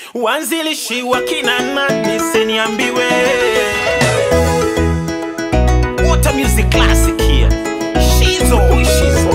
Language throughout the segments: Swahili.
Wanzilishi wa kina nani siniambiwe. Water music classic here. Shizo, Shizo.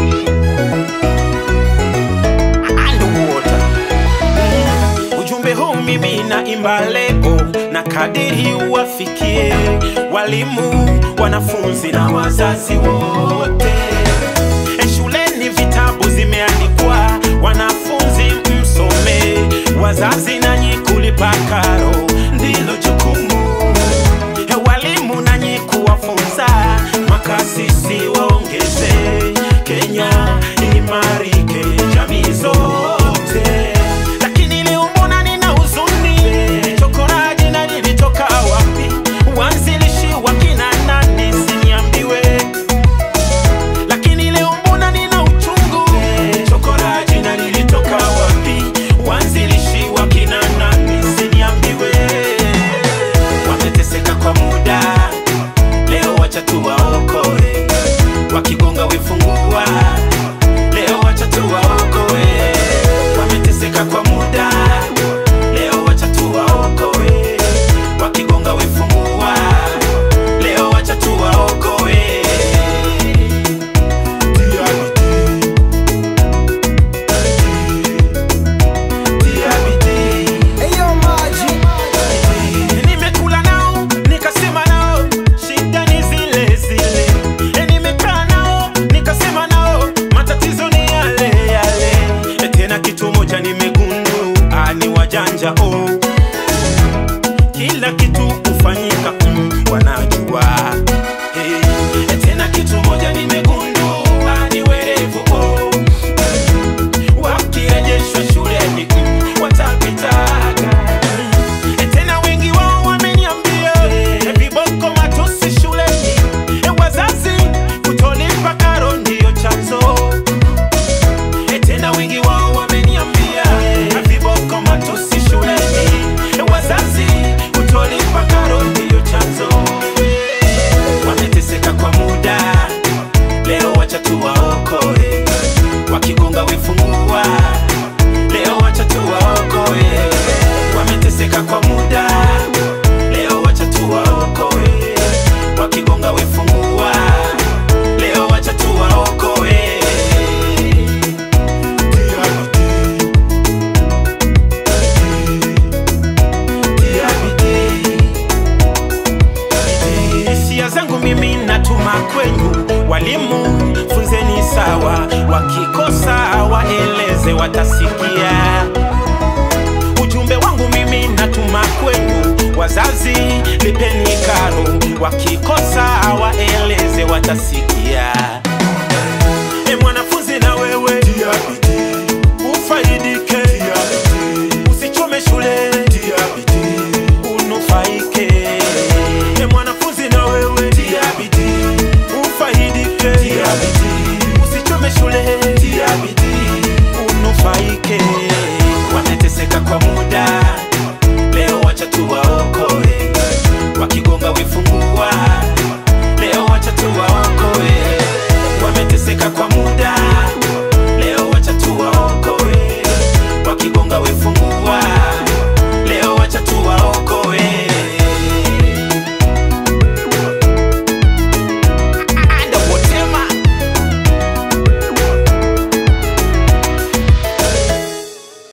Underwater. Ujumbe huu mimi naimba leo na kadiri uwafikie walimu, wanafunzi na wazazi wote. E, Shuleni vitabu zimeandikwa, wanafunzi msome, wazazi nanyi kulipa karo ndilo jukumu. E, Walimu nanyi kuwafunza, makasisi waongeze, Kenya imarike, jamii zote. Lakini leo mbona nina huzuni? Chokoraji na lilitoka wapi? Uanzilishi wa kina nani siniambiwe? Lakini leo mbona nina uchungu? Chokoraji na lilitoka wapi? Uanzilishi wa kina nani siniambiwe? Wameteseka kwa muda, leo wacha tuwaokoe. Wakigonga wefungua, leo wacha tuwaokoe. Wameteseka kwa muda, leo wacha tuwaokoe. Wakigonga wefungua, leo wacha tuwaokoe. Tia bidii, tia bidii. Eyo maji Nimekula nao nikasema nao shida ni zile zile. E, Nimekaa nao nikasema nao matatizo ni yale yale. E, Tena kitu moja nimegundua ni wajanja oh. Kila kitu hufanyika mm, wanajua hey. E, Tena kitu moja nimegundua ni werevu oh. Wakirejeshwa shuleni mm, watapitaga E, tena wengi wao wameniambia e, viboko matusi shuleni e, wazazi kutolipa karo ndiyo chanzo e, tena wengi wao wameniambia e, viboko matusi shuleni e, wazazi kutolipa karo ndiyo chanzo wameteseka kwa muda leo wacha tuwaokoe wakigonga wefungua leo wacha tuwaokoe wameteseka kwa muda leo wacha tuwaokoe wakigonga wefungua leo wacha tuwaokoe Tia bidii. Tia bidii. Hisia zangu mimi natuma kwenyu walimu, funzeni sawa, wakikosa waeleze, watasikia. Ujumbe wangu mimi natuma kwenu wazazi, lipeni karo, wakikosa